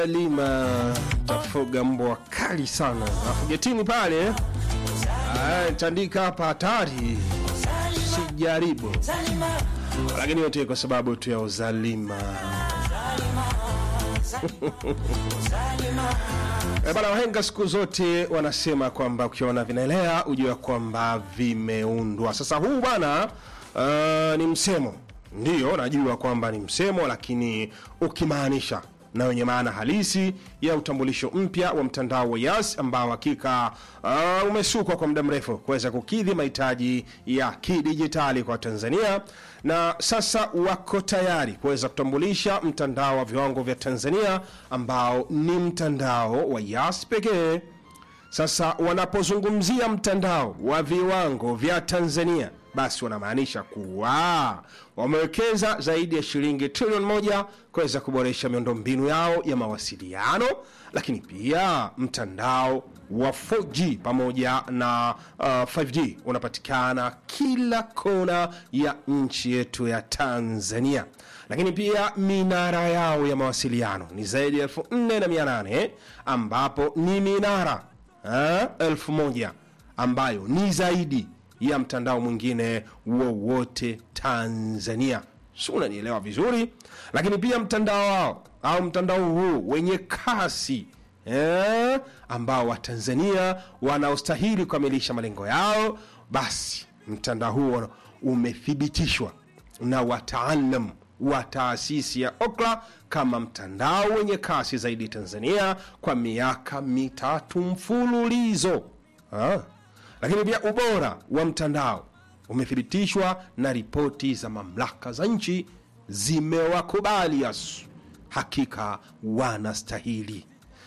Lima tafuga mbwa kali sana, alafu getini pale ah, tandika hapa hatari, sijaribu, lakini yote kwa sababu tu ya uzalima. E bana, wahenga siku zote wanasema kwamba ukiona vinaelea ujue kwamba vimeundwa. Sasa huu bwana uh, ni msemo, ndiyo najua kwamba ni msemo, lakini ukimaanisha na wenye maana halisi ya utambulisho mpya wa mtandao wa Yas ambao hakika uh, umesukwa kwa muda mrefu kuweza kukidhi mahitaji ya kidijitali kwa Tanzania, na sasa wako tayari kuweza kutambulisha mtandao wa viwango vya Tanzania ambao ni mtandao wa Yas pekee. Sasa wanapozungumzia mtandao wa viwango vya Tanzania, basi wanamaanisha kuwa wamewekeza zaidi ya shilingi trilioni moja kuweza kuboresha miundombinu yao ya mawasiliano, lakini pia mtandao wa 4G pamoja na uh, 5G unapatikana kila kona ya nchi yetu ya Tanzania. Lakini pia minara yao ya mawasiliano ni zaidi ya elfu nne na mia nane ambapo ni minara eh, elfu moja ambayo ni zaidi ya mtandao mwingine wowote Tanzania. Si unanielewa vizuri? Lakini pia mtandao wao au mtandao huu wenye kasi eh, ambao Watanzania wanaostahili kukamilisha malengo yao, basi mtandao huo umethibitishwa na wataalam wa taasisi ya Okla kama mtandao wenye kasi zaidi Tanzania kwa miaka mitatu mfululizo. Ah. Lakini pia ubora wa mtandao umethibitishwa na ripoti za mamlaka za nchi zimewakubali Yas, hakika wanastahili.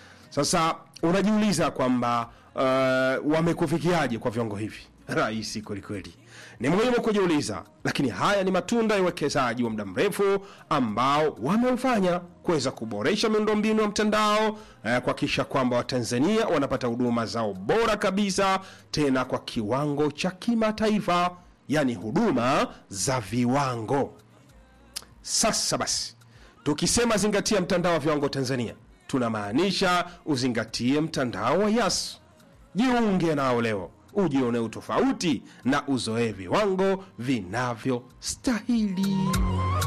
Sasa unajiuliza kwamba uh, wamekufikiaje kwa viwango hivi? Rahisi kwelikweli, ni muhimu kujiuliza, lakini haya ni matunda ya uwekezaji wa muda mrefu ambao wameufanya kuweza kuboresha miundombinu ya mtandao eh, kuhakikisha kwamba Watanzania wanapata huduma zao bora kabisa, tena kwa kiwango cha kimataifa, yaani huduma za viwango. Sasa basi, tukisema zingatia mtandao wa viwango Tanzania, tunamaanisha uzingatie mtandao wa Yas. Jiunge nao leo ujione utofauti na uzoe viwango vinavyostahili.